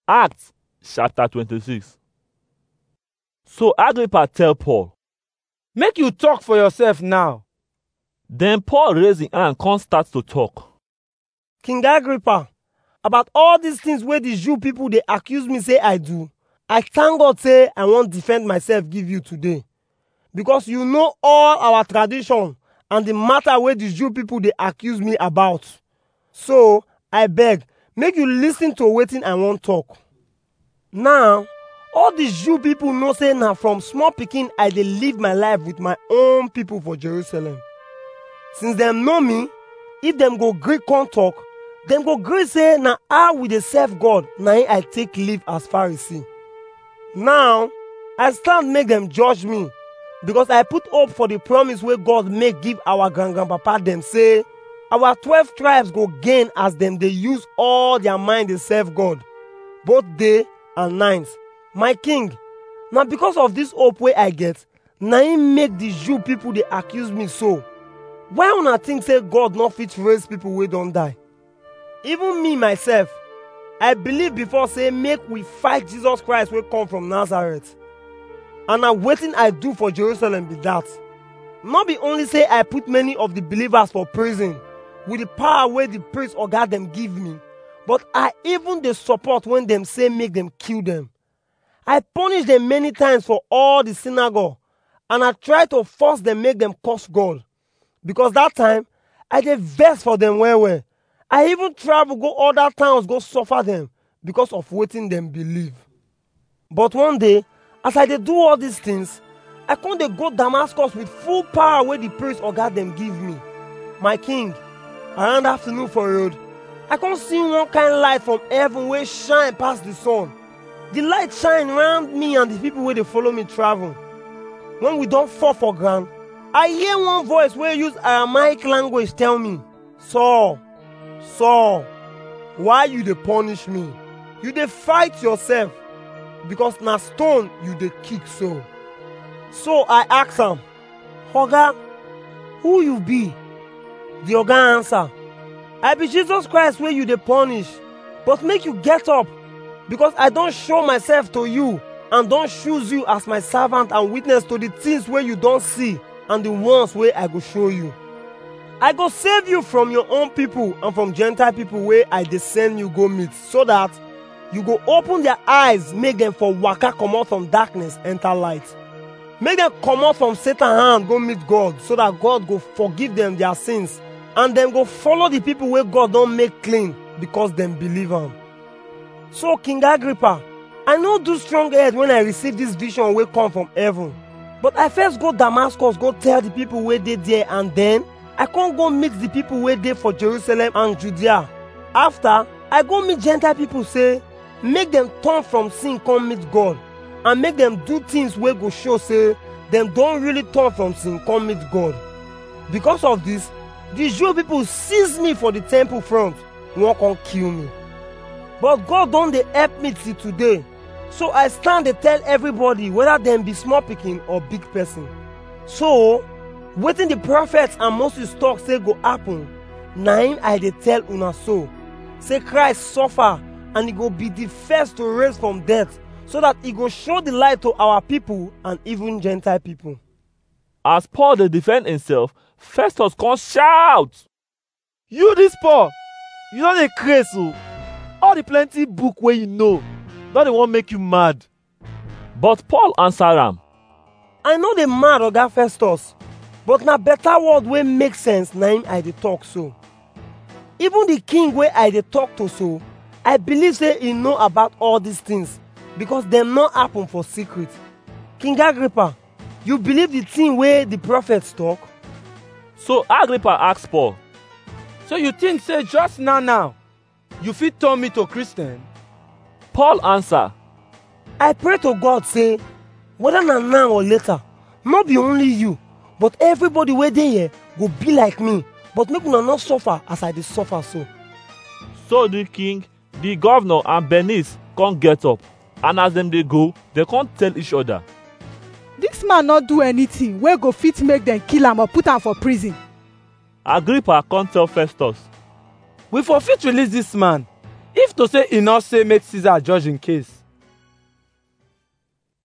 Acts chapter 26. So Agrippa tell Paul. Make you talk for yourself now. Then Paul raise him hand come start to talk. King Agrippa, about all these things wey the Jew people dey accuse me say I do, I thank God say I wan defend myself give you today. Because you know all our tradition and the matter wey the Jew people dey accuse me about. So, I beg, make you listen to wetin I wan talk. Now, all the Jew people know say na from small pikin I dey live my life with my own people for Jerusalem. Since dem know me, if dem go gree come talk, dem go gree say na how we dey serve God na im I take live as Pharisee. Now, I stand make dem judge me because I put hope for the promise wey God make give our grand grandpapa dem say our twelve tribes go gain as dem dey use all their mind dey serve God, both day and night. My king, na because of this hope wey I get, na im make the Jew people dey accuse me so. Why una think say God no fit raise people wey don die? Even me myself, I believe before say make we fight Jesus Christ wey come from Nazareth. And na wetin I do for Jerusalem be that. No be only say I put many of the believers for prison with the power wey the priest oga dem give me, but I even dey support when dem say make dem kill dem. I punish dem many times for all the synagogue and I try to force dem make dem curse God. Because that time, I dey vex for dem well well. I even travel go other towns go suffer dem because of wetin dem believe. But one day, as I dey do all these things, I come dey go Damascus with full power wey the priest oga dem give me. My king, around afternoon for road, I come see one kind light from heaven wey shine pass the sun. The light shine round me and the people wey dey follow me travel. When we don fall for ground, I hear one voice wey use Aramaic language tell me, Saul, Saul, why you dey punish me? You dey fight yourself because na stone you dey kick so. So I ask am, Oga, who you be? The oga answer, I be Jesus Christ wey you dey punish, but make you get up because I don show myself to you and don choose you as my servant and witness to the things wey you don see and the ones wey I go show you. I go save you from your own people and from Gentile people wey I dey send you go meet so that you go open their eyes make dem for waka comot from darkness enter light. Make dem comot from Satan hand go meet God so that God go forgive dem their sins and dem go follow the people wey God don make clean because dem believe am. So King Agrippa, I no do strong head when I receive this vision wey come from heaven. But I first go Damascus go tell the people wey dey there and then I come go meet the people wey dey for Jerusalem and Judea. After, I go meet Gentile people say make dem turn from sin come meet God and make dem do things wey go show say dem don really turn from sin come meet God. Because of this, the Jew people seize me for the temple front, wan come kill me. But God don dey help me till today. So I stand dey tell everybody whether dem be small pikin or big person. So, wetin the prophets and Moses talk say go happen, na im I dey tell una so. Say Christ suffer and he go be the first to raise from death so that he go show the light to our people and even Gentile people. As Paul dey defend himself, Festus come shout. You this Paul, you no dey craze o. All the plenty book wey you know, don dey wan make you mad. But Paul answer am. I no dey mad oga Festus, but na better word wey make sense na im I dey talk so. Even the king wey I dey talk to so, I believe say he know about all these things because dem no happen for secret. King Agrippa, you believe the thing wey the prophets talk? So Agrippa ask Paul, So you think say just now now, you fit turn me to Christian? Paul answer, I pray to God say, whether na now or later, no be only you, but everybody wey dey here go be like me, but make una no suffer as I dey suffer so. So the king, the governor and Bernice come get up and as dem dey go, dem come tell each other. dis man no do anything wey go fit make dem kill am or put am for prison Agrippa come tell Festus, We for fit release this man if to say e no say make caesar judge im case